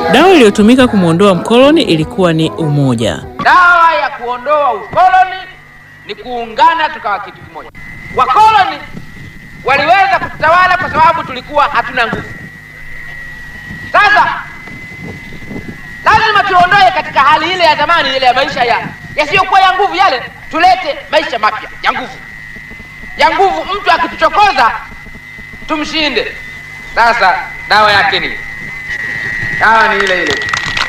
Dawa iliyotumika kumwondoa mkoloni ilikuwa ni umoja. Dawa ya kuondoa ukoloni ni kuungana tukawa kitu kimoja. Wakoloni waliweza kutawala kwa sababu tulikuwa hatuna nguvu. Sasa lazima tuondoe katika hali ile ya zamani, ile ya maisha ya yasiyokuwa ya nguvu yale, tulete maisha mapya ya nguvu, ya nguvu. Mtu akituchokoza tumshinde. Sasa dawa yake ni dawa ni ile ile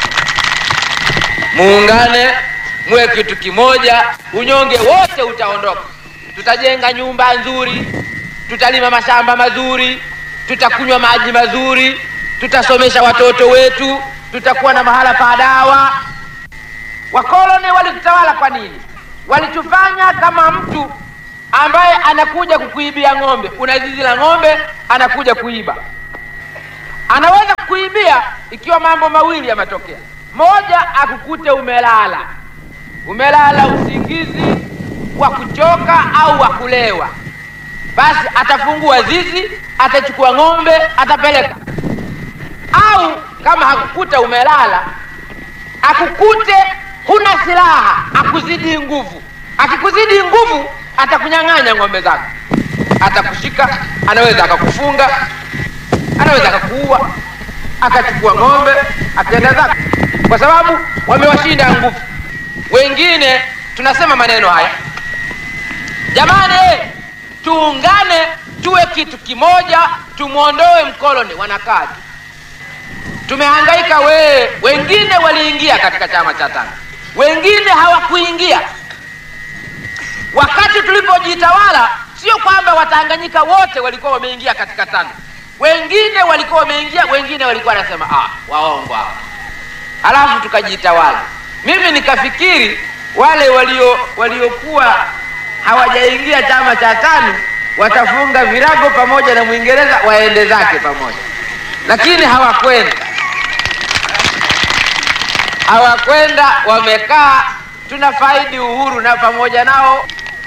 muungane muwe kitu kimoja, unyonge wote utaondoka. Tutajenga nyumba nzuri, tutalima mashamba mazuri, tutakunywa maji mazuri, tutasomesha watoto wetu, tutakuwa na mahala pa dawa. Wakoloni walitutawala kwa nini? Walitufanya kama mtu ambaye anakuja kukuibia ng'ombe. Una zizi la ng'ombe, anakuja kuiba. Anaweza kukuibia ikiwa mambo mawili yametokea. Moja, akukute umelala, umelala usingizi wa kuchoka au wa kulewa, basi atafungua zizi, atachukua ng'ombe, atapeleka. Au kama hakukuta umelala, akukute huna silaha, akuzidi nguvu. Akikuzidi nguvu, atakunyang'anya ng'ombe zako, atakushika, anaweza akakufunga, anaweza akakuua, akachukua ng'ombe, akaenda zake kwa sababu wamewashinda nguvu. Wengine tunasema maneno haya, jamani, tuungane tuwe kitu kimoja, tumwondoe mkoloni. Wanakaa tu, tumehangaika. We wengine waliingia katika chama cha tano, wengine hawakuingia. Wakati tulipojitawala, sio kwamba Watanganyika wote walikuwa wameingia katika tano, wengine walikuwa wameingia, wengine walikuwa wanasema ah, waongo hao halafu tukajitawala. Mimi nikafikiri wale walio waliokuwa hawajaingia chama cha tano watafunga virago pamoja na Mwingereza waende zake pamoja, lakini hawakwenda, hawakwenda, wamekaa, tunafaidi uhuru na pamoja nao.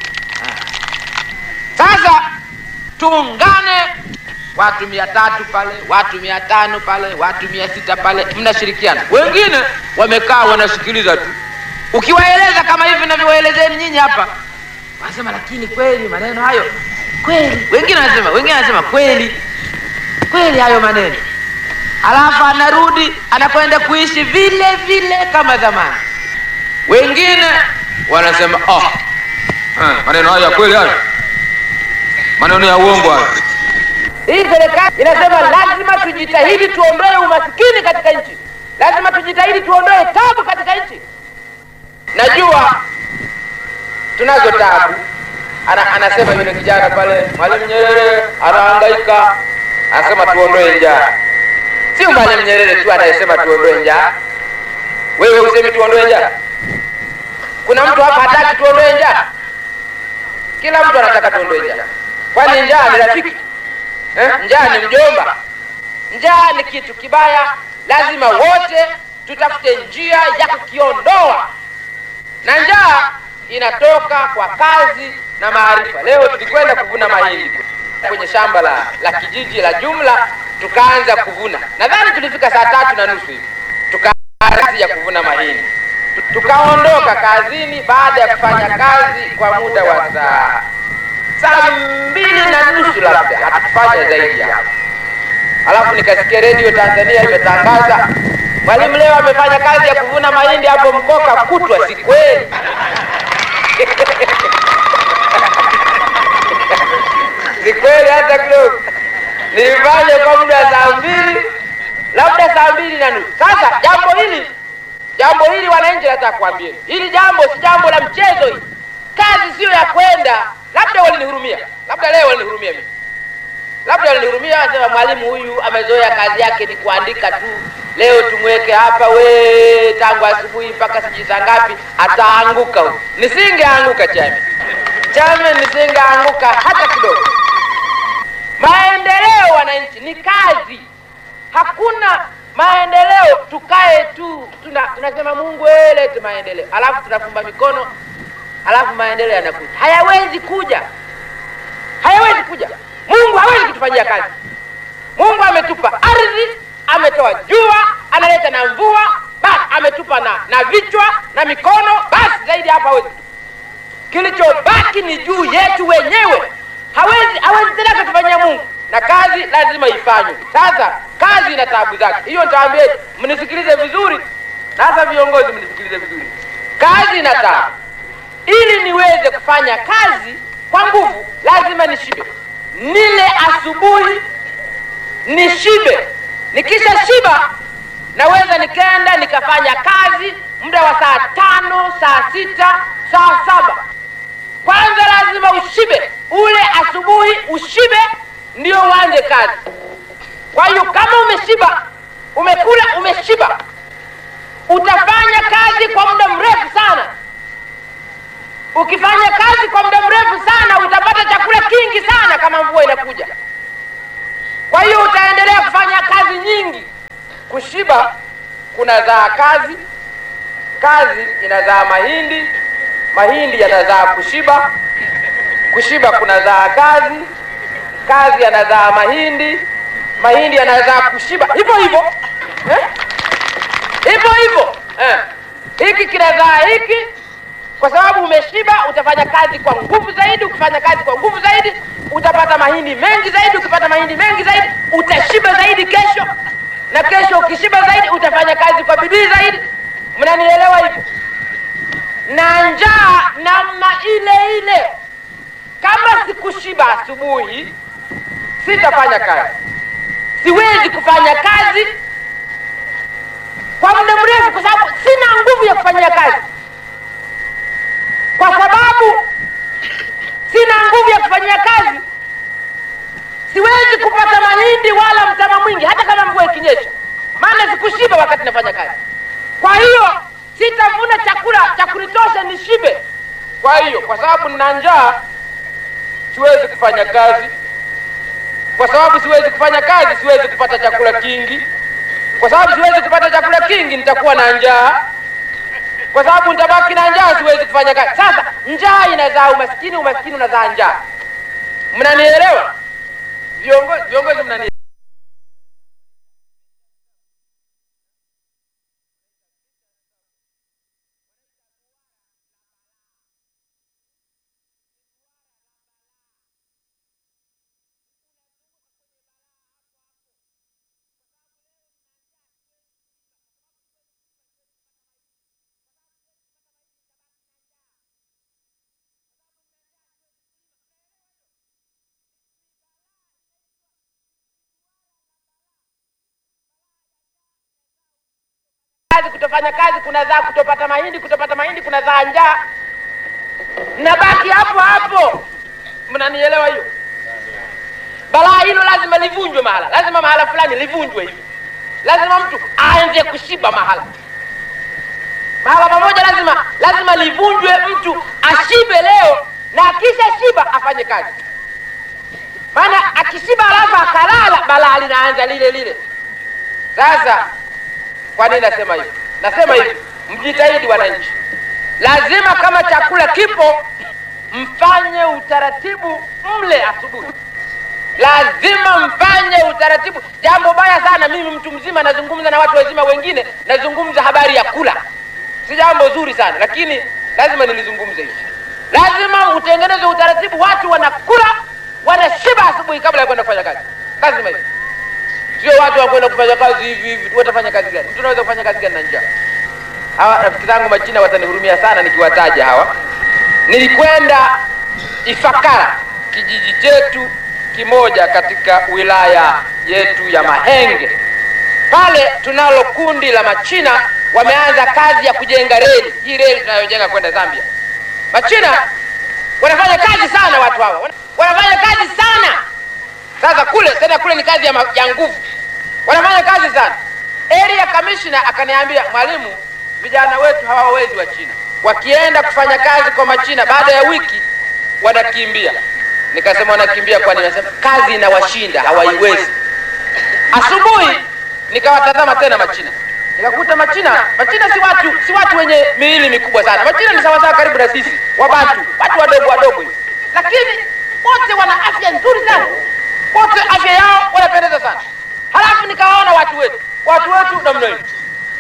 Sasa tuungane watu mia tatu pale, watu mia tano pale, watu mia sita pale, mnashirikiana. Wengine wamekaa wanasikiliza tu, ukiwaeleza kama hivi navyowaelezeni nyinyi hapa, wanasema lakini kweli maneno hayo kweli. Wengine wanasema wengine wanasema kweli kweli hayo maneno, alafu anarudi anakwenda kuishi vile vile kama zamani. Wengine wanasema oh, eh, maneno hayo ya kweli hayo, maneno ya uongo hayo. Hii serikali inasema lazima tujitahidi tuondoe umasikini katika nchi, lazima tujitahidi tuondoe tabu katika nchi. Najua tunazo tabu. Ana, anasema yule kijana pale, Mwalimu Nyerere anahangaika, anasema tuondoe njaa. Sio Mwalimu Nyerere tu anayesema tuondoe njaa. Wewe usemi tuondoe njaa? Kuna mtu hapa hataki tuondoe njaa? Kila mtu anataka tuondoe njaa, kwani njaa ni rafiki Eh, njaa ni mjomba. Njaa ni kitu kibaya, lazima wote tutafute njia ya kukiondoa, na njaa inatoka kwa kazi na maarifa. Leo tulikwenda kuvuna mahindi kwenye shamba la, la kijiji la jumla, tukaanza kuvuna. Nadhani tulifika saa tatu na nusu hivi, tukaanza kazi ya kuvuna mahindi, tukaondoka kazini baada ya kufanya kazi kwa muda wa saa saa mbili na nusu labda, hatufanya zaidi ya hapo. Alafu nikasikia redio Tanzania imetangaza Mwalimu leo amefanya kazi ya kuvuna mahindi hapo Mkoka kutwa. Si kweli? si kweli hata kidogo. Nilifanya kwa muda wa saa mbili, labda saa mbili na nusu. Sasa jambo hili jambo hili wananchi, nataka kuambia hili jambo si jambo la mchezo. Hii kazi siyo ya kwenda labda walinihurumia, labda leo walinihurumia mimi, labda walinihurumia, wasema mwalimu huyu amezoea kazi yake ni kuandika tu, leo tumweke hapa, we tangu asubuhi mpaka sijui saa ngapi, ataanguka huyu. Nisingeanguka chame chame, nisingeanguka hata kidogo. Maendeleo wananchi ni kazi, hakuna maendeleo tukae tu tuna, tunasema Mungu elete maendeleo, alafu tunafumba mikono alafu maendeleo yanakuja. Hayawezi kuja, hayawezi kuja. Mungu hawezi kutufanyia kazi. Mungu ametupa ardhi, ametoa jua, analeta na mvua, basi ametupa na, na vichwa na mikono, basi zaidi hapa hawezi. Kilichobaki ni juu yetu wenyewe, hawezi hawezi tena akatufanyia Mungu, na kazi lazima ifanywe. Sasa kazi ina taabu zake, hiyo nitawaambia, mnisikilize vizuri, na hasa viongozi mnisikilize vizuri. Kazi ina taabu. Ili niweze kufanya kazi kwa nguvu, lazima nishibe, nile asubuhi nishibe. Nikisha shiba, naweza nikaenda nikafanya kazi muda wa saa tano, saa sita, saa saba. Kwanza lazima ushibe, ule asubuhi ushibe, ndio uanze kazi. Kwa hiyo kama umeshiba, umekula, umeshiba, utafanya kazi kwa muda mrefu sana. Ukifanya kazi kwa muda mrefu sana, utapata chakula kingi sana kama mvua inakuja. Kwa hiyo utaendelea kufanya kazi nyingi. Kushiba kunazaa kazi, kazi inazaa mahindi, mahindi yanazaa kushiba, kushiba kunazaa kazi, kazi yanazaa mahindi, mahindi yanazaa kushiba, hivyo hivyo eh? hivyo hivyo eh. Hiki kinazaa hiki kwa sababu umeshiba, utafanya kazi kwa nguvu zaidi. Ukifanya kazi kwa nguvu zaidi, utapata mahindi mengi zaidi. Ukipata mahindi mengi zaidi, utashiba zaidi kesho, na kesho ukishiba zaidi, utafanya kazi kwa bidii zaidi. Mnanielewa hivyo? Na njaa namna ile ile, kama sikushiba asubuhi, sitafanya kazi. Siwezi kufanya kazi kwa muda mrefu, kwa sababu sina nguvu ya kufanyia kazi kwa sababu sina nguvu ya kufanyia kazi, siwezi kupata mahindi wala mtama mwingi, hata kama mvua ikinyesha, maana sikushiba wakati nafanya kazi. Kwa hiyo sitavuna chakula cha kunitosha nishibe. Kwa hiyo kwa sababu nina njaa, siwezi kufanya kazi. Kwa sababu siwezi kufanya kazi, siwezi kupata chakula kingi. Kwa sababu siwezi kupata chakula kingi, nitakuwa na njaa kwa sababu nitabaki na njaa, siwezi kufanya kazi. Sasa njaa inazaa umaskini, umaskini unazaa njaa. Mnanielewa viongozi? Viongozi mnani kazi, kutofanya kazi kunazaa kutopata mahindi, kutopata mahindi kunazaa njaa. Nabaki hapo hapo, mnanielewa hiyo? Balaa hilo lazima livunjwe mahala, lazima mahala fulani livunjwe hivi, lazima mtu aanze kushiba mahala mahala pamoja, lazima lazima livunjwe, mtu ashibe leo na akisha shiba afanye kazi, maana akishiba alafu akalala, balaa linaanza lile lile. Sasa kwa nini nasema hivi? Nasema hivi, mjitahidi wananchi, lazima kama chakula kipo, mfanye utaratibu, mle asubuhi, lazima mfanye utaratibu. Jambo baya sana, mimi mtu mzima nazungumza na watu wazima wengine, nazungumza habari ya kula, si jambo zuri sana, lakini lazima nilizungumze hivi. Lazima utengeneze utaratibu, watu wanakula, wanashiba asubuhi kabla ya kwenda kufanya kazi. Lazima hivi sio watu wakwenda kufanya kazi hivi hivi. Watafanya kazi gani? Mtu anaweza kufanya kazi gani na njaa? Hawa rafiki zangu Machina watanihurumia sana nikiwataja hawa. Nilikwenda Ifakara, kijiji chetu kimoja katika wilaya yetu ya Mahenge. Pale tunalo kundi la Machina, wameanza kazi ya kujenga reli, hii reli tunayojenga kwenda Zambia. Machina wanafanya kazi sana, watu hawa wanafanya kazi sana. Sasa kule tena kule ni kazi ya, ma- ya nguvu, wanafanya kazi sana. Area commissioner akaniambia, mwalimu, vijana wetu hawawezi wa China, wakienda kufanya kazi kwa Machina baada ya wiki wanakimbia. Nikasema wanakimbia kwani? Nasema kazi inawashinda, hawaiwezi. Asubuhi nikawatazama tena Machina, nikakuta Machina, Machina si watu si watu wenye miili mikubwa sana. Machina ni sawasawa karibu na sisi Wabantu, watu wadogo wadogo hivi, lakini wote wana afya nzuri sana, wote afya yao wanapendeza sana. Halafu nikawaona watu wetu, watu wetu namna hii,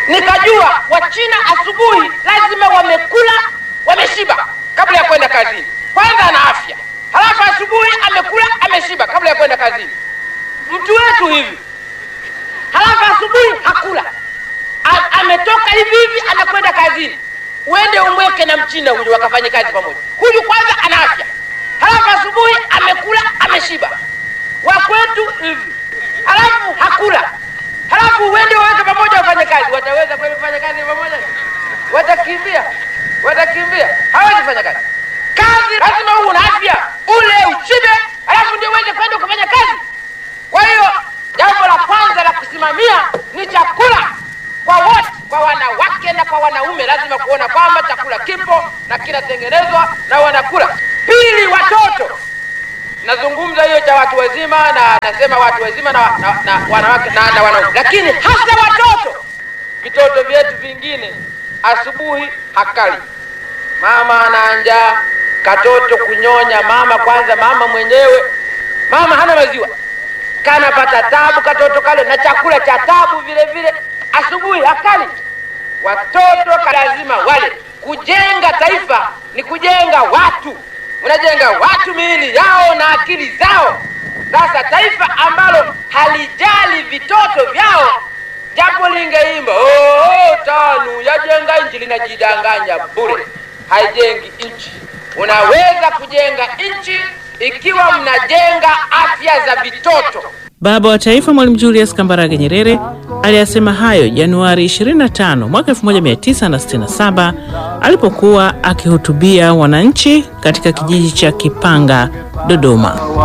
nikajua wachina asubuhi lazima wamekula wameshiba kabla ya kwenda kazini kwanza ana afya halafu asubuhi amekula ameshiba kabla ya kwenda kazini mtu wetu hivi halafu asubuhi hakula A, ametoka hivi hivi anakwenda kazini uende umweke na mchina huyu wakafanye kazi pamoja huyu kwanza ana afya halafu asubuhi amekula ameshiba wakwetu hivi halafu hakula halafu uende waweke pamoja wafanye kazi wataweza kweli kufanya kazi pamoja watakimbia watakimbia hawezi kufanya kazi kazi lazima uwe na afya ule ushibe halafu ndio uweze kwenda kufanya kazi kwa hiyo jambo la kwanza la kusimamia ni chakula kwa wote kwa wanawake na kwa wanaume lazima kuona kwamba chakula kipo na kinatengenezwa na wanakula pili watoto nazungumza hiyo cha watu wazima na nasema watu wazima na, na, na wanawake na, na wanaume lakini hasa watoto vitoto vyetu vingine asubuhi hakali mama ana njaa katoto kunyonya mama kwanza mama mwenyewe mama hana maziwa kanapata tabu katoto kale na chakula cha tabu vile vile asubuhi hakali watoto lazima wale kujenga taifa ni kujenga watu unajenga watu miili yao na akili zao sasa taifa ambalo halijali vitoto vyao japo lingeimba oh, tanu yajenga nchi linajidanganya bure haijengi nchi unaweza kujenga nchi ikiwa mnajenga afya za vitoto Baba wa Taifa Mwalimu Julius Kambarage Nyerere aliyasema hayo Januari 25 mwaka 1967 alipokuwa akihutubia wananchi katika kijiji cha Kipanga, Dodoma.